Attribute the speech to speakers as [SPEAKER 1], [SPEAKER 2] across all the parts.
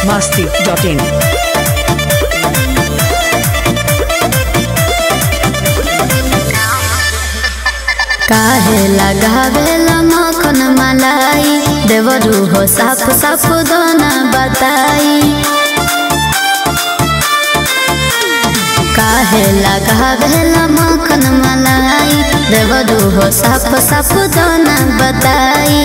[SPEAKER 1] masti.in.
[SPEAKER 2] काहे लगावेला मखन मलाई देवरू हो साफ साफ दोना बताई काहे लगावेला मखन मलाई देवरू हो साफ साफ दोना बताई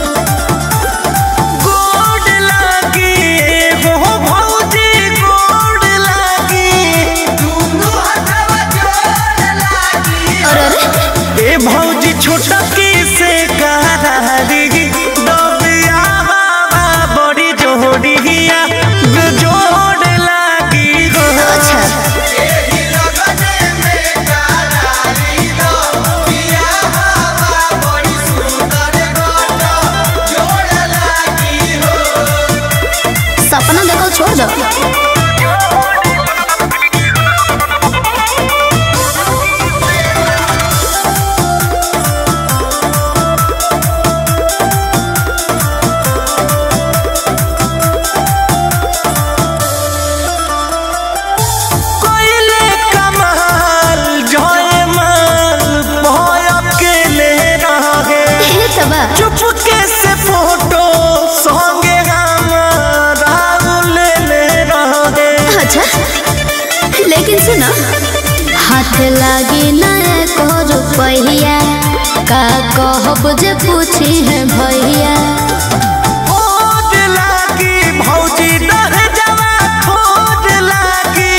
[SPEAKER 3] गोड लागी हो भौजी गोड लागी दुनु हथवा जोड़ लागी
[SPEAKER 2] अरे अरे
[SPEAKER 3] ए भौजी छोटकी से करारी दबिया बाबा बड़ी जोड़िया जोड़ लागी हो
[SPEAKER 2] अच्छा
[SPEAKER 3] एही लगने में करारी दबिया बाबा बड़ी सुंदर गोट जोड़ लागी हो
[SPEAKER 2] सपना देखो छोड़ दो
[SPEAKER 3] कोइले कमाल जयमाल भय अकेले रहे
[SPEAKER 2] ये तबा
[SPEAKER 3] चुपके से फोटो संगे हमारा ले ले रहे
[SPEAKER 2] अच्छा लेकिन सुनो हाथ लागी ना एको रुपैया का कहब जे पूछी है भैया
[SPEAKER 3] खोज लागी भौजी दह जवा खोज लागी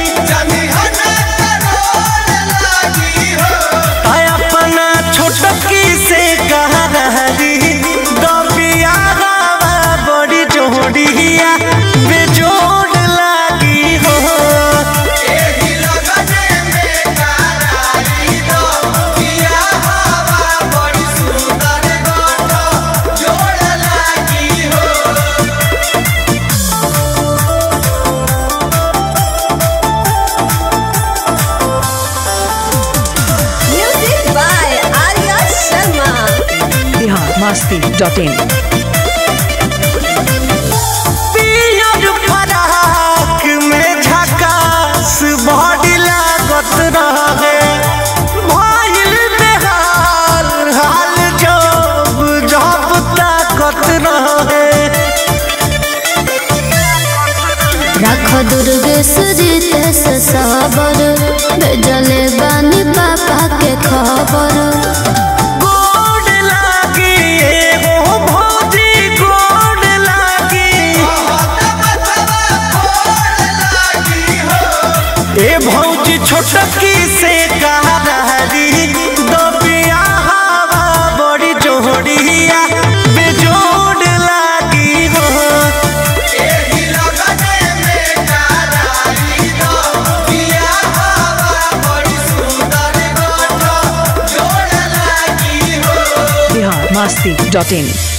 [SPEAKER 3] आय अपना छोटकी से कहा रही दबिया गावा बड़ी जोड़िया बेजोड़ लागी हो एही लगने में करारी दबिया गावा बड़ी सुंदर गोट जोड़ लागी हो
[SPEAKER 4] Music by Arya Sharma.
[SPEAKER 1] Bihar masti.in.
[SPEAKER 3] पियर फराक में झकास बॉडी लागत रहे भइल बेहाल हाल जब जब ताकत रहे
[SPEAKER 2] रख दुर्ग सुजित से सबर भेजले बानी पापा के खबर
[SPEAKER 3] गोड लागी एगो भौजी गोड लागी ए भौजी छोटकी से कहा रही दबिया हवा बड़ी जोड़िया बेजोड़ लागी हो एही लगने में करारी दबिया हवा बड़ी सुंदर गोट जोड़ लागी हो
[SPEAKER 1] Bihar masti.in.